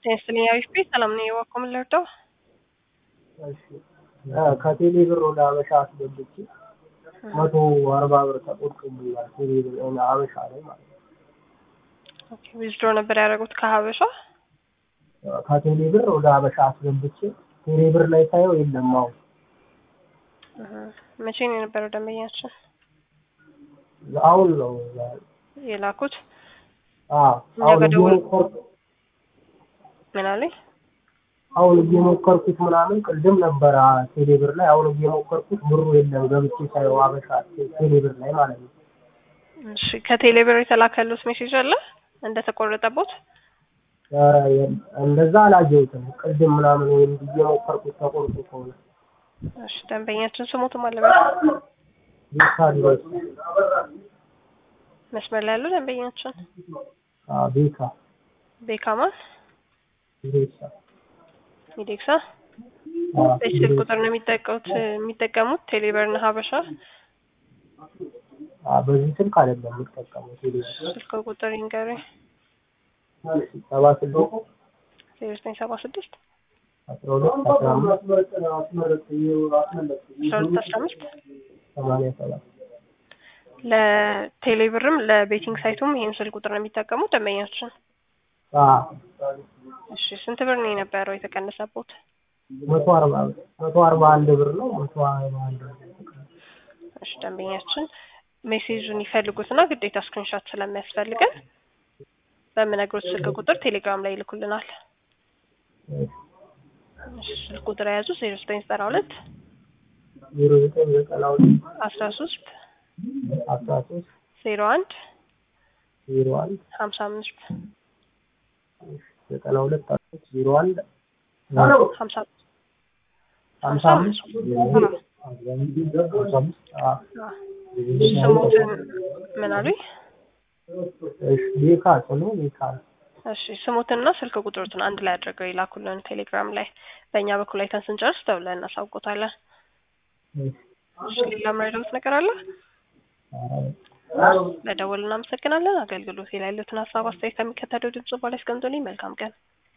ቴንስልኝ አሪፍ ቤት ሰላም ነው የዋኮ ምን ልርዳው? እሺ ከቴሌ ብር ወደ ሀበሻ አስገብቼ መቶ አርባ ብር ተቆርጦብኛል። ቴሌ ብር ሀበሻ ላይ ማለት ነው። ኦኬ ዊዝድሮ ነበር ያደረጉት ከሀበሻ ከቴሌ ብር ወደ ሀበሻ አስገብቼ ቴሌ ብር ላይ ሳየው የለም። አሁን መቼ ነው የነበረው ደንበኛችን አሁን ነው የላኩት? አዎ አሁን ጋር ደውል- እየሞከርኩ ምን አለኝ? አሁን እየሞከርኩት ምናምን ቅድም ነበረ ቴሌ ብር ላይ አሁን እየሞከርኩት ብሩ የለም። ገብቼ ሳየው ሀበሻ ቴሌ ብር ላይ ማለት ነው። እሺ ከቴሌ ብር የተላከሉት ሜሴጅ አለ እንደተቆረጠቦት? ኧረ የለም፣ እንደዛ አላየሁትም። ቅድም ምናምን ወይም እየሞከርኩት ተቆርጦ ከሆነ እሺ ደንበኛችን ስሙትም አለበት ቤካ ድረስ መስመር ላይ ያለው ደንበኛችን ቤካ ቤካማን ቤሳ ሚዴክሳ በዚህ ስልክ ቁጥር ነው የሚጠቀሙት የሚጠቀሙት ቴሌብርና ሀበሻ በዚህ ስልክ አይደለም የምጠቀመው ቴሌ ብር ስልክ ቁጥር ይንገሩኝ ሰባ ስድስት ዜሮ ዘጠኝ ሰባ ስድስት አስራ ሁለት አስራ አምስት አስራ ሁለት አስራ አምስት ሰማንያ ሰባት ለቴሌብርም ለቤቲንግ ሳይቱም ይህን ስልክ ቁጥር ነው የሚጠቀሙት ደንበኛችን እሺ ስንት ብር ነው የነበረው የተቀነሰቦት መቶ አርባ ብር መቶ አርባ አንድ ብር ነው መቶ አርባ አንድ ብር እሺ ደንበኛችን ሜሴጁን ይፈልጉትና ግዴታ ስክሪንሾት ስለሚያስፈልገን በምነግሮት ስልክ ቁጥር ቴሌግራም ላይ ይልኩልናል እሺ ስልክ ቁጥር የያዙ ዜሮ ዘጠኝ ዘጠና ሁለት ዜሮ ዘጠኝ ዘጠና ሁለት አስራ ሶስት አስራ ሶስት ዜሮ አንድ ዜሮ አንድ ሀምሳ አምስት ዘጠና ሁለት አስራ ሶስት ዜሮ አንድ ሀምሳ ሀምሳ አምስት ሀምሳ አምስት አዎ ስሙትን ምን አሉኝ? እሺ ቤካ ስሙ ቤካ ነው። እሺ ስሙትና ስልክ ቁጥሩትን አንድ ላይ አድርገው ይላኩልን ቴሌግራም ላይ። በእኛ በኩል አይተን ስንጨርስ ደውለን እናሳውቆታለን። እሺ ሌላ የምረዳዎት ነገር አለ? ለደወል እናመሰግናለን። አገልግሎት ላይ ያሉትን ሀሳብ አስተያየት ከሚከተለው ድምጽ በኋላ ያስቀምጡልኝ። መልካም ቀን።